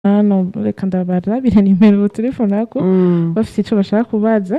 hano reka ndabarabire nimero telefone yako bafite icyo bashaka kubaza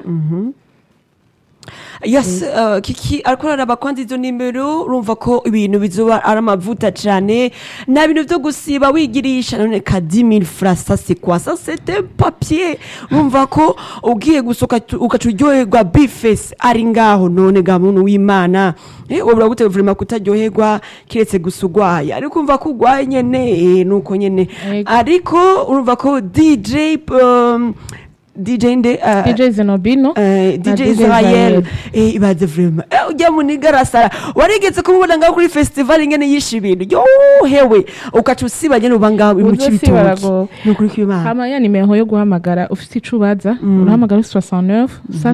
yes uh, kiki ariko araraba kwanza izo nimero urumva ko ibintu bizoba ari amavuta cyane nta bintu byo gusiba wigirisha none ka 10000 francs ça c'est quoi ça c'est un papier urumva ko ugiye gusoka ugaca uryoherwa bifesi ari ngaho none ga muntu w'imana eh ubura gute vraiment kutaryoherwa kiretse gusa urwaye ariko umva ko urwaye nyene eh, nuko nyene Ego. ariko urumva ko DJ um, DJ nde uh, dj zenobino Eh, na DJ DJ Israel Israel. eh ibaze vraiment eh ujya muniga arasara warigeze kumubona ngaho kuri festival ingene yishe ibintu yo hewe ukaca usiba nyene uba ngaho mu Uzosi cibitoki baragowe. nukuri kw'Imana hama ya nimero yo guhamagara ufite icyo ubaza urahamagara 69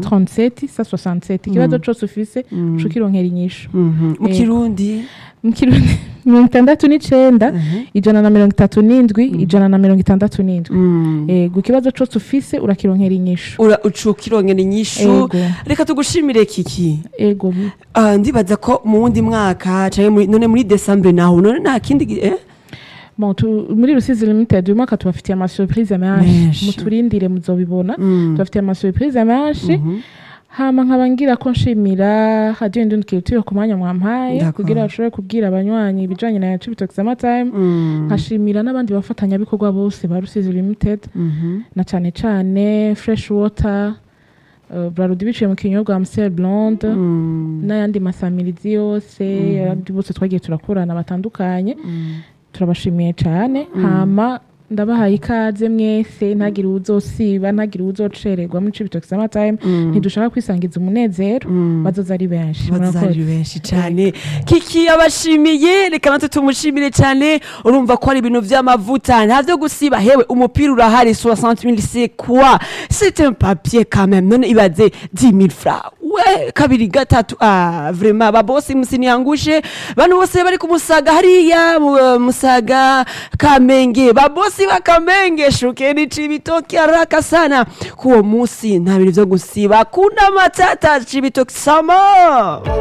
137 167 ikibazo cyose ufise uca ukironkera inyishu Mhm. mu Eh. kirundi mu kirundi mirongo itandatu n'icenda ijana na mirongo itatu n'indwi ijana na mirongo itandatu n'indwi Mm. ego ikibazo cyose ufise urakironkera inyishu ura uca ukirongera inyishu Ego. reka tugushimire kiki ego Ah, ndibaza ko mu wundi mwaka canke muri- none muri decembre naho none nta kindi gi- eh Bon, tu, muri rusizi limited uyu mwaka tubafitiye amasurprise menshi Menshi. muturindire muzobibona Mm. tubafitiye amasurprise menshi hama nkaba ngira ko nshimira radiyo indundi culture ku mwanya mwampaye D'accord. kugira bashobore kubwira abanywanyi ibijanye na cibitoki summertime Mm. nkashimira n'abandi bafatanyabikorwa bose ba rusizi limited Mhm. na cane cane fresh water uh, brarudi biciye mu kinyobwa amstel blonde Mm. n'ayandi masamirizi yose abandi bose twagiye turakorana batandukanye turabashimiye cyane hama ndabahaye ikaze mwese ntagire uwuzosiba ntagire uwuzocererwa muri cibitoki summertime ntidushaka kwisangiza umunezero bazoza ari benshi bazari murakoze benshi cyane kiki yabashimiye reka natwe tumushimire cyane urumva ko ari ibintu by'amavuta nta byo gusiba hewe umupira urahari 60 000 c'est quoi c'est un papier quand même none ibaze 10 000 francs we kabiri gatatu ah vraiment babosi musiniangushe bano bose bari kumusaga hariya mu- musaga kamenge babosi bakamenge shukeni cibitoki haraka sana kuwo musi nta bintu byo gusiba kuna matata cibitoki sama